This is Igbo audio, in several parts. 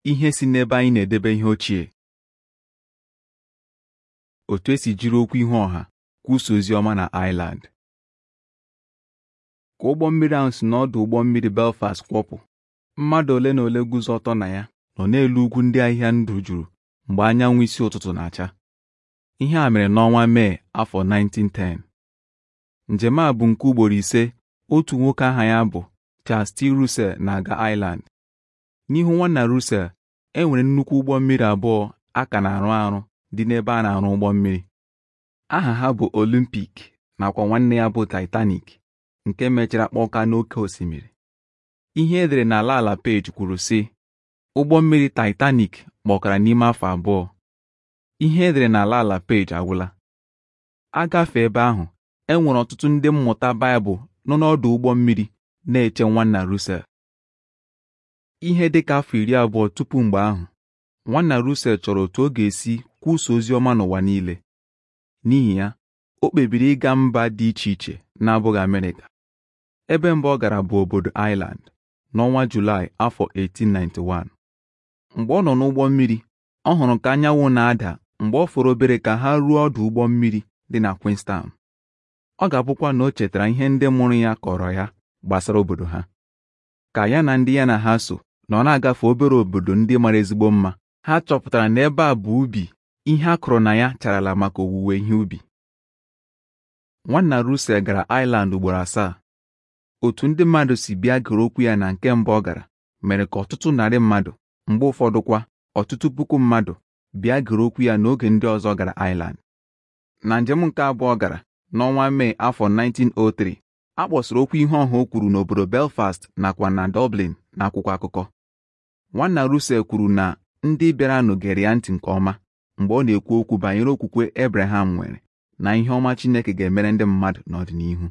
ihe si n'ebe anyị na-edebe ihe ochie otu esi jiri okwu ihu ọha kwusa ozi ọma na Ireland ka ụgbọ mmiri ahụ si n'ọdụ ụgbọ mmiri Belfast kwọpụ mmadụ ole na ole guzo ọtọ na ya nọ n'elu ugwu ndị ahịhịa ndụ juru mgbe anyanwụ isi ụtụtụ na-acha ihe a mere n'ọnwa Mee afọ 1910 njem a bụ nke ugboro ise otu nwoke aha ya bụ Charles T. Russell na-aga Ireland n'ihu nwanna Russell e nwere nnukwu ụgbọ mmiri abụọ a ka na-arụ arụ dị n'ebe a na-arụ ụgbọ mmiri aha ha bụ Olympic nakwa nwanne ya bụ Titanic nke mechara kpọka n'oké osimiri ihe edere n'ala ala peji kwuru sị ụgbọ mmiri Titanic kpọkara n'ime afọ abụọ ihe edere n'ala ala peji agwụla agafe ebe ahụ e nwere ọtụtụ ndị mmụta Baịbụl nọ n'ọdụ ụgbọ mmiri na-eche nwanna Russell ihe dịka afọ iri abụọ tupu mgbe ahụ nwanna Russell chọrọ otu ọ ga-esi kwusa ozi ọma n'ụwa niile n'ihi ya o kpebiri ịga mba dị iche iche na-abụghị Amerịka ebe mbụ ọ gara bụ obodo Ireland n'ọnwa Julaị afọ 1891 mgbe ọ nọ n'ụgbọ mmiri ọ hụrụ ka anyanwụ na-ada mgbe ọ fọrọ obere ka ha ruo ọdụ ụgbọ mmiri dị na Queenstown ọ ga-abụkwa na o chetara ihe ndị mụrụ ya kọrọ ya gbasara obodo ha ka ya na ndị ya na ha so na ọ na-agafe obere obodo ndị mara ezigbo mma ha chọpụtara na ebe a bụ ubi ihe a kụrụ na ya charala maka owuwe ihe ubi nwanna Russell gara Ireland ugboro asaa otu ndị mmadụ si bịa gere okwu ya na nke mbụ ọ gara mere ka ọtụtụ narị mmadụ mgbe ụfọdụ kwa ọtụtụ puku mmadụ bịa gere okwu ya n'oge ndị ọzọ gara Ireland na njem nke abụọ gara n'ọnwa Mee afọ 1903 a kpọsịrị okwu ihe ọha o kwuru n'obodo Belfast nakwa na Dublin n'akwụkwọ akụkọ nwanna Russell kwuru na ndị bịaranụ gere ya ntị nke ọma mgbe ọ na-ekwu okwu banyere okwukwe Abraham nwere na ihe ọma Chineke ga-emere ndị mmadụ n'ọdịnihu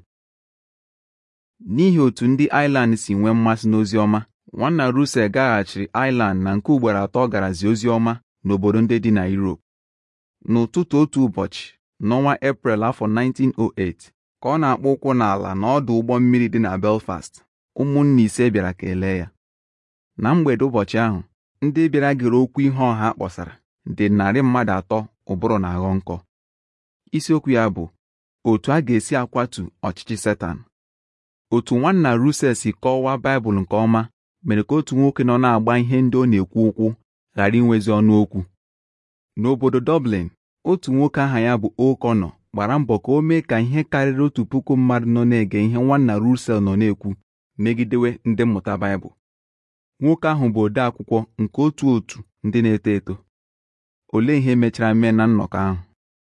n'ihi otu ndị Ireland si nwee mmasị n'ozi ọma nwanna Russell gaghachiri Ireland na nke ugboro atọ garazi ozi ọma n'obodo ndị dị na Europe n'ụtụtụ otu ụbọchị n'ọnwa Eprel afọ 1908 ka ọ na-akpọ ụkwụ n'ala n'ọdụ ụgbọ mmiri dị na Belfast ụmụnne ise bịara kelee ya na mgbede ụbọchị ahụ ndị bịara gere okwu ihe ọha kpọsara dị narị mmadụ atọ ụbụrụ na aghọ nkọ isiokwu ya bụ otu a ga-esi akwatu ọchịchị Setan otu nwanna Russell si kọwaa Baịbụl nke ọma mere ka otu nwoke nọ na-agba ihe ndị ọ na-ekwu okwu ghara inwezi ọnụ okwu n'obodo Dublin otu nwoke aha ya bụ O'Connor gbara mbọ ka o mee ka ihe karịrị otu puku mmadụ nọ na-ege ihe nwanna Russell nọ na-ekwu megidewe ndị mmụta Baịbụl nwoke ahụ bụ ode akwụkwọ nke otu otu ndị na-eto eto olee ihe mechara mee na nnọkọ ahụ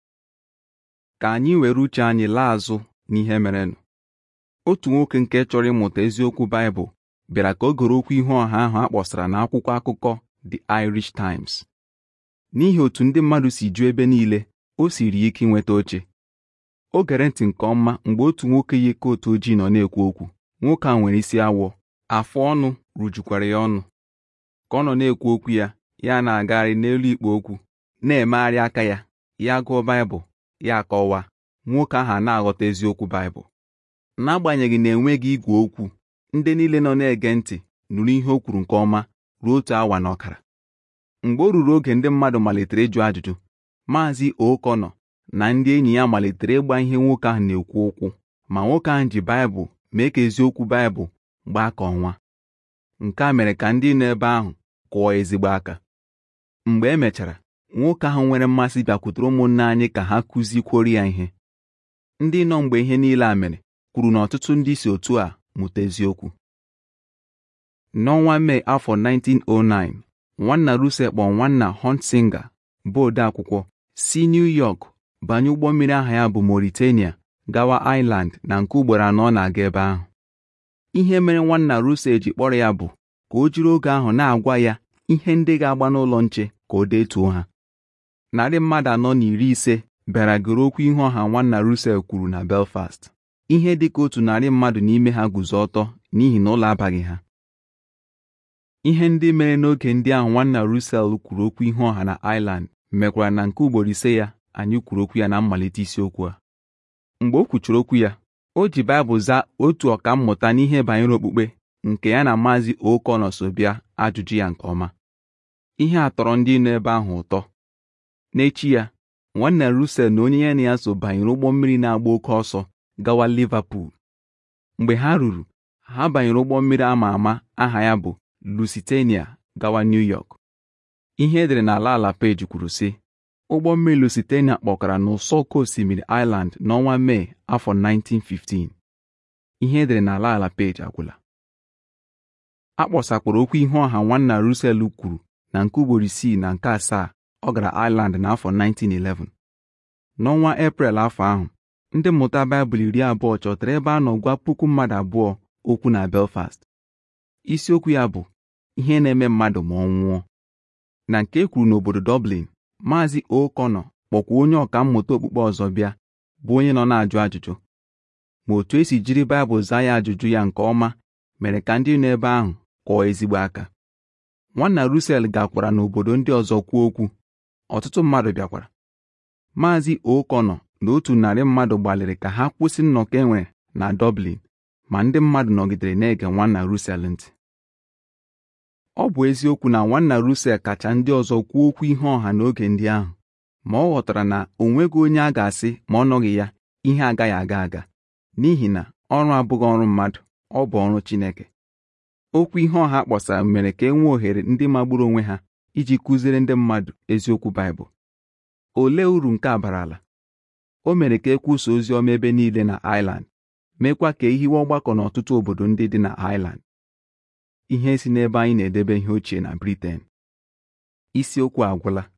ka anyị were uche anyị laa azụ n'ihe merenụ otu nwoke nke chọrọ ịmụta eziokwu Baịbụl bịara ka o goro okwu ihu ọha ahụ a kpọsara n'akwụkwọ akụkọ The Irish Times n'ihi otu ndị mmadụ si ju ebe niile o siri ike inweta oche o gere ntị nke ọma mgbe otu nwoke yi kootu ojii nọ na-ekwu okwu nwoke a nwere isi awọ afụ ọnụ rujukwara ya ọnụ ka ọ nọ na-ekwu okwu ya ya na-agagharị n'elu ikpo okwu na-emegharị aka ya ya gụọ Baịbụl ya akọwa nwoke ahụ a na-aghọta eziokwu Baịbụl n'agbanyeghị na enweghị igwe okwu ndị niile nọ na-ege ntị nụrụ ihe o kwuru nke ọma ruo otu awa na ọkara mgbe o ruru oge ndị mmadụ malitere ịjụ ajụjụ maazị O'Connor na ndị enyi ya malitere ịgba ihe nwoke ahụ na-ekwu ụkwụ ma nwoke ahụ ji Baịbụl mee ka eziokwu Baịbụl gbaa ka ọnwa nke a mere ka ndị nọ ebe ahụ kụọ ezigbo aka mgbe e mechara nwoke ahụ nwere mmasị bịakwutere ụmụnne anyị ka ha kụzikwuoro ya ihe ndị nọ mgbe ihe niile a mere kwuru na ọtụtụ ndị si otu a mụta eziokwu n'ọnwa Mee afọ 1909 nwanna Russell kpọọ nwanna Hunsinger bụ ode akwụkwọ si New York banye ụgbọ mmiri aha ya bụ Mauritania gawa Ireland na nke ugboro anọ ọ na-aga ebe ahụ ihe mere nwanna Russell ji kpọrọ ya bụ ka o jiri oge ahụ na-agwa ya ihe ndị ga-agba n'ụlọ nche ka o detuo ha narị mmadụ anọ na iri ise bịara gere okwu ihe ọha nwanna Russell kwuru na Belfast ihe dị ka otu narị mmadụ n'ime ha guzo ọtọ n'ihi na ụlọ abaghị ha ihe ndị mere n'oge ndị ahụ nwanna Russell kwuru okwu ihe ọha na Ireland mekwara na nke ugboro ise ya anyị kwuru okwu ya na mmalite isiokwu a mgbe o kwuchiri okwu ya o ji Baịbụl zaa otu ọkammụta n'ihe banyere okpukpe nke ya na maazị O'Connor so bịa ajụjụ ya nke ọma ihe a tọrọ ndị nọ ebe ahụ ụtọ n'echi ya nwanna Russell na onye ya na ya so banyere ụgbọ mmiri na-agba oke ọsọ gawa Liverpool mgbe ha ruru ha banyere ụgbọ mmiri ama ama aha ya bụ Lusitania gawa New York ihe edere n'ala ala peji kwuru sị ụgbọ mmiri Lusitania kpọkara n'ụsọ oké osimiri Ireland n'ọnwa Mee afọ 1915 ihe edere n'ala ala peji agwụla a kpọsakwara okwu ihe ọha nwanna Russell kwuru na nke ugboro isii na nke asaa ọ gara Ireland n'afọ 1911 n'ọnwa Eprel afọ ahụ ndị mmụta Baịbụl iri abụọ chọtara ebe a nọ gwa puku mmadụ abụọ okwu na Belfast isiokwu ya bụ ihe na-eme mmadụ ma ọ nwụọ na nke e kwuru n'obodo Dublin Maazị O'Connor kpọkwa onye ọka mmụta okpukpe ọzọ bịa bụ onye nọ na-ajụ ajụjụ ma otu esi jiri Baịbụl zaa ya ajụjụ ya nke ọma mere ka ndị nọ ebe ahụ kọọ ezigbo aka nwanna Russell gakwara n'obodo ndị ọzọ kwuo okwu ọtụtụ mmadụ bịakwara Maazị O'Connor na otu narị mmadụ gbalịrị ka ha kwụsị nnọkọ e nwere na Dublin ma ndị mmadụ nọgidere na-ege nwanna Russell ntị ọ bụ eziokwu na nwanna Russell kacha ndị ọzọ kwuo okwu ihe ọha n'oge ndị ahụ ma ọ ghọtara na o nweghị onye a ga-asị ma ọ nọghị ya ihe agaghị aga aga n'ihi na ọrụ abụghị ọrụ mmadụ ọ bụ ọrụ Chineke okwu ihe ọha kpọsara mere ka e nwee ohere ndị magburu onwe ha iji kụziere ndị mmadụ eziokwu Baịbụl olee uru nke a barala o mere ka e kwusa ozi ọma ebe niile na Ireland meekwa ka e hiwe ọgbakọ n'ọtụtụ obodo ndị dị na Ireland ihe si n'ebe anyị na-edebe ihe ochie na Britain isiokwu agwụla